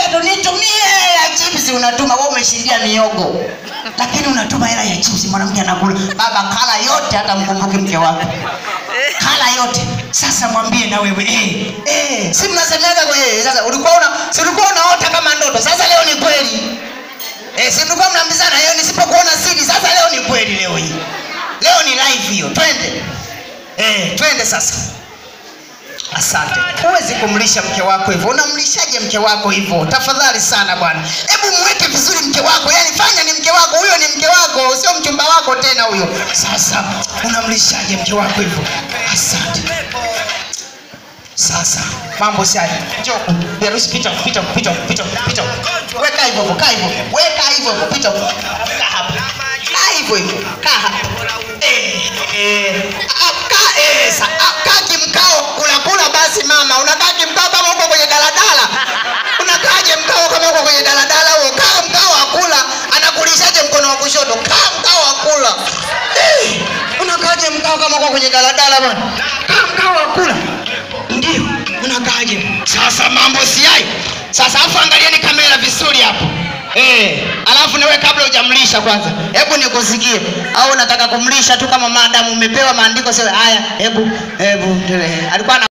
tu nitumie hela ya chipsi unatuma wewe umeshindia miogo lakini unatuma hela ya chipsi mwanamke anakula baba kala yote hata mkumbuke mke wako kala yote sasa mwambie na wewe eh, eh, si mnasemaga kwa eh, sasa ulikuwa una si ulikuwa unaota kama ndoto sasa leo ni kweli eh, si mlikuwa mnaambizana hiyo nisipokuona siri sasa leo ni kweli leo hii leo ni live hiyo twende eh, twende sasa asante huwezi kumlisha mke wako hivyo unamlishaje mke wako hivyo tafadhali sana bwana hebu mweke vizuri mke wako yani fanya ni mke wako huyo ni mke wako sio mchumba wako tena huyo sasa unamlishaje mke wako hivyo asante sasa mambo sai njoo Berusi pita pita pita pita pita weka hivyo hivyo kaa hivyo weka hivyo hivyo pita kaa hapa kaa hivyo hivyo kaa hapa eh eh ah, kaa eh sa ah, kaa kimkao kula kula basi mama unakaa kimkao kama uko kwenye daladala unakaaje mkao kama uko kwenye daladala huo kaa mkao wa kula anakulishaje mkono wa kushoto kaa mkao wa kula eh unakaaje mkao kama uko kwenye daladala bwana kaa mkao wa kula ndio unakaaje sasa mambo siai sasa afu angalieni kamera vizuri hapo Eh, alafu nawe kabla hujamlisha kwanza, hebu nikusikie, au unataka kumlisha tu kama maadamu umepewa maandiko sasa? Haya, hebu hebu, alikuwa ana